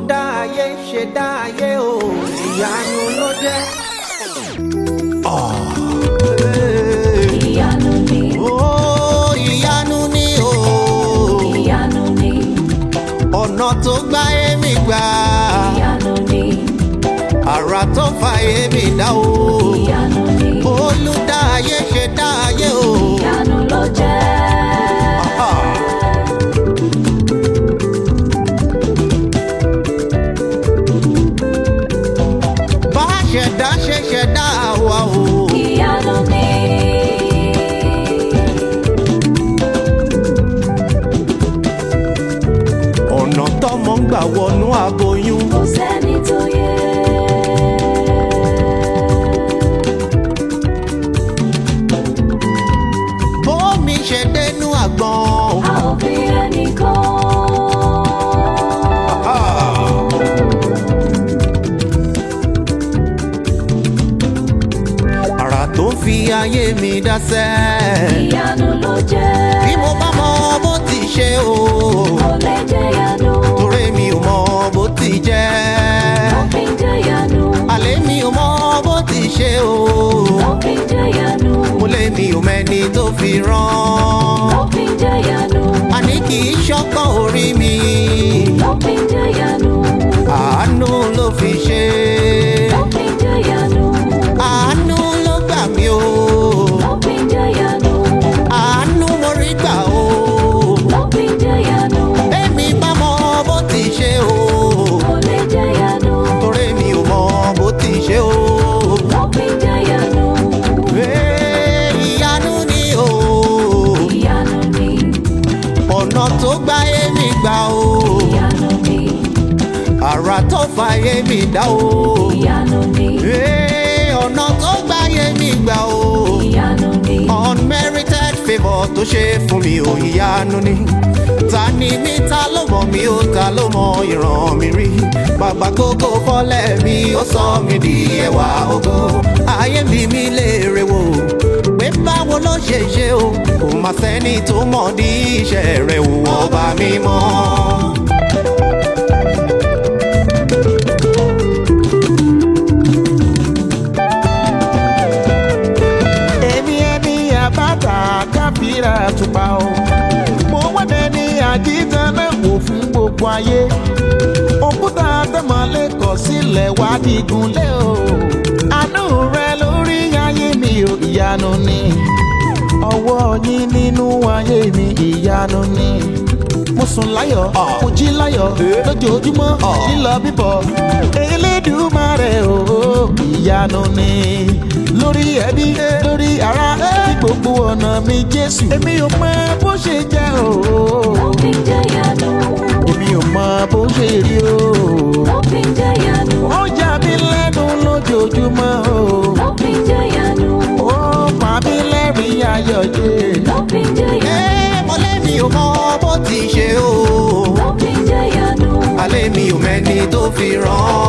olùdá ayé ṣe dá ayé o ìyanu ló jẹ́. ìyanu ni Ó ìyanu ni o ìyanu ni ọ̀nà tó gbá èmi gbà ìyanu ni àrà tó fa èmi dá o ìyanu ni olùdá ayé ṣe dá ayé o. ìyanu ló jẹ́. bá ṣẹ̀dá ṣe ṣẹ̀dá wa o. ìyanu ni ọ̀nà tọ́mọ ń gbà wọnú aboyún. kò sẹ́ni tó yẹ. bómi ṣe dénú àgbọn. a ò fi ẹnìkan. àrà tó ń fi ayé mi dáṣẹ́. ìyanu ló jẹ́. bí mo bá mọ bó ti ṣe o. kò lè jẹ́ yanu. torí mi ò mọ bó ti jẹ́. òfin jẹ́ yanu. àlẹ́ mi ò mọ bó ti ṣe o. òfin jẹ́ yanu. mo lé mi ò mẹ́ni tó fi rán. òfin jẹ́ yanu. àní kì í ṣọ́kàn orí mi. òfin jẹ́ yanu. àánú ló fi ṣe. òfin jẹ́ yanu. àánú ló gbà mí o. òfin jẹ́ yanu. àánú mo rí gbà o. òfin jẹ́ yanu. èmi bá mọ bó ti ṣe o. kò lè jẹ́ yanu. torí mi ò mọ bó ti ṣe o. òfin jẹ́ yanu. Ee, ìyanu ni o. ìyanu ni ọ̀nà tó gbá èmi gbà o. ìyanu ni àrà tó fa èmi dá o. ìyanu ni Ee, ọ̀nà tó gbá èmi gbà o. ìyanu ni unmerited favour tó ṣe fún mi ò ìyanu ni. ta ni mí ta ló mọ̀ mí ó ta ló mọ ìran mi rí. bàbá gógó fọ́lẹ̀ mi ó sọ mi di ẹwà ògo. ayé ń bi mí léèrè wò pé báwo ló ṣe ṣe o. kò má sẹ́ni tó mọ̀ ní iṣẹ́ rẹ̀ wò ọba mímọ́. èmi ẹni àbáta káfíra tupa o mo wọ́dẹ ní àjíǹkan náà wò fún gbogbo ayé òkúta tẹ̀mọ́lé kọ̀ sílẹ̀ wá digun lé o àánú rẹ lórí ayé mi ò ìyanu ni ọwọ́ yín nínú ayé mi ìyanu ni mo sùn láyọ̀ mo jí láyọ̀ lójoojúmọ́ lílọ bíbọ̀ elédùmarè o ìyanu ni lórí ẹbí lórí ara ní gbogbo ọ̀nà mi jésù èmi ò mọ bó ṣe jẹ́ o òfin jẹ́ yanu. èmi ò mọ bó ṣe rí o òfin jẹ́ yanu. ó yà mí lẹ́nu lójoojúmọ́ o òfin jẹ́ yanu. ó pa mí lẹ́rìn ayọ̀ jẹ́. òfin jẹ́ yanu. Ee, mo lé mi ò mọ bó ti ṣe o. òfin jẹ́ yanu. alẹ́ mi ò mẹ́ni tó fi rán.